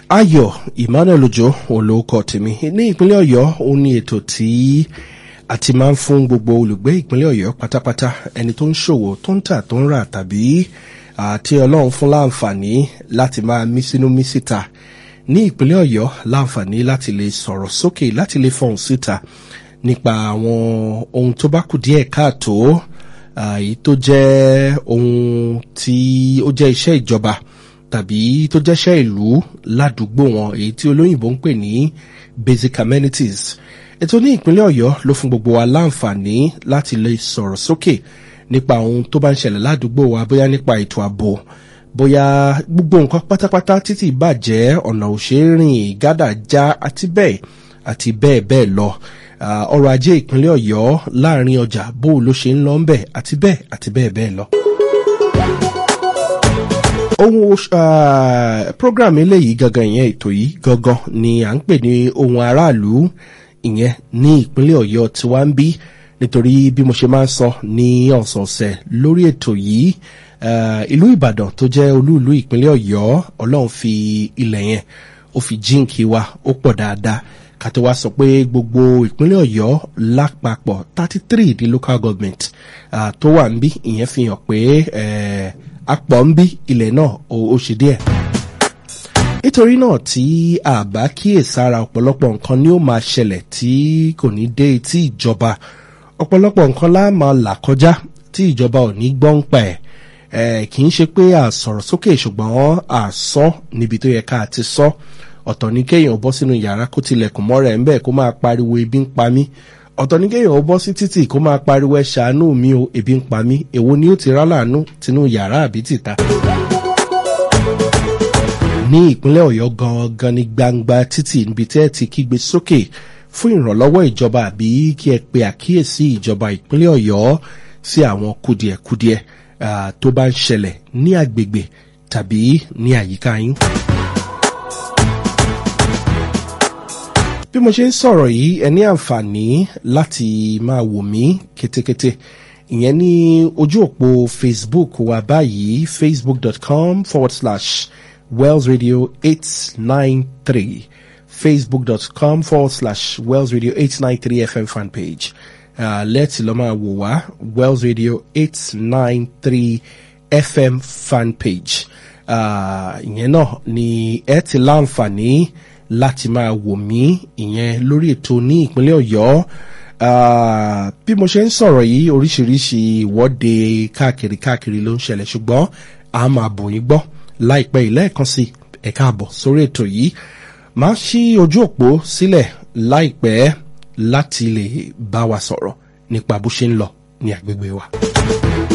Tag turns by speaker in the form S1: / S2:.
S1: ayọ̀ emmanuel ojo olóòkọ tèmi ní ìpínlẹ̀ ọ̀yọ́ ó ní ètò tí a ti máa ń fún gbogbo olùgbé ìpínlẹ̀ ọ̀yọ́ pátápátá ẹni tó ń ṣòwò tó ń tà tó ń rà tàbí àti ọlọ́run fún láǹfààní láti máa mí sínú mí síta ní ìpínlẹ̀ ọ̀yọ́ láǹfààní láti lè sọ̀rọ̀ sókè láti lè fọ̀hún síta nípa àwọn ohun tó bá kù díẹ̀ káàtó èyí tó jẹ́ ohun tí ó jẹ́ iṣẹ́ ìjọba tàbí tó jẹ́ṣẹ́ ìlú ládùúgbò wọn èyí tí olóyìnbó ń pè ní basic amenities ètò ní ìpínlẹ̀ ọ̀yọ́ ló fún gbogbo wa láǹfààní láti lè sọ̀rọ̀ sókè nípa ohun tó bá ń ṣẹlẹ̀ ládùúgbò wa bóyá nípa ètò ààbò bóyá gbogbo nǹkan pátápátá títí bàjẹ́ ọ̀nà òṣèrìn gádà já àti bẹ́ẹ̀ àti bẹ́ẹ̀ bẹ́ẹ̀ lọ ọrọ̀ ajé ìpínlẹ̀ ọ̀yọ́ láàrin ọjà bó ló ṣe ń lọ ń bẹ̀ àti bẹ́ẹ̀ àti bẹ́ẹ̀ bẹ́ẹ̀ lọ ohun uh, program eléyìí gangan ìyẹn ètò yìí gangan ni à ń pè ní ohun aráàlú ìyẹn ní ìpínlẹ̀ ọ̀yọ́ tí wá ń bí nítorí bí mo ṣe máa ń sọ ní ọ̀sọ̀ọ̀sẹ̀ lórí ètò yìí ìlú ìbàdàn tó jẹ́ olúùlú ìpínlẹ̀ ọ̀yọ́ ọlọ́run fi ilẹ̀ yẹn ó fi jíǹkì wa ó pọ̀ dáadáa kàtó wá sọ pé gbogbo ìpínlẹ̀ ọ̀yọ́ lápapọ̀ thirty three di local government uh, tó wà ń bí ìyẹn fi hàn pé uh, apọ̀ ń bí ilẹ̀ náà ó ṣe díẹ̀. nítorí náà tí àbá kíyèsára ọ̀pọ̀lọpọ̀ nǹkan ni ó máa ṣẹlẹ̀ tí kò ní dé etí ìjọba ọ̀pọ̀lọpọ̀ nǹkan lá máa là kọjá tí ìjọba ò ní gbọ́ ń pa ẹ̀ kì í ṣe pé àsọ̀rọ̀ sókè ṣùgbọ́n àsọ níbi tó yẹ ká ti sọ ọ̀tọ̀ ní kéèyàn bọ́ sínú yàrá kó tilẹ̀kùn mọ́ra ẹ̀ ń bẹ́ẹ̀ kó máa pariwo ebi ń pa mí ọ̀tọ̀ ní kéèyàn ó bọ́ sí títì kó máa pariwo ẹ ṣàánú mi o ebi ń pa mí èwo ni ó ti rá láàánú tinú yàrá àbí tìta. ní ìpínlẹ̀ ọ̀yọ́ gangan ní gbangba títì níbi tẹ́ ẹ ti kígbe sókè fún ìrànlọ́wọ́ ìjọba àbí kí ẹ pe àkíyèsí ìjọba ìpínlẹ̀ ọ̀yọ́ sí àwọn kùdìẹ̀kudiẹ tó bá ń ṣẹlẹ̀ ní agbègbè tàbí ní àyíká yín. bí mo ṣe ń sọ̀rọ̀ yìí ẹ ní àǹfààní láti máa wò mí kétékété ìyẹn ní ojú òpó facebook wa báyìí facebook.com forward slash wells radio eight nine three facebook.com forward slash wells radio eight nine three fm fan page uh, lẹ́tì lọ́ máa wò wá wells radio eight nine three fm fan page ìyẹn náà ni ẹ ti láǹfààní láti máa wò mí ìyẹn lórí ètò ní ìpínlẹ̀ ọ̀yọ́ bí mo ṣe ń sọ̀rọ̀ yìí oríṣiríṣi ìwọ́de káàkiri káàkiri ló ń ṣẹlẹ̀ ṣùgbọ́n a máa bò yín gbọ́ láìpẹ́ ìlẹ́ẹ̀kan sí ẹ̀ka àbọ̀ sórí ètò yìí máa ṣí ojú òpó sílẹ̀ láìpẹ́ láti lè bá wa sọ̀rọ̀ nípa bó ṣe ń lọ ní agbègbè wa.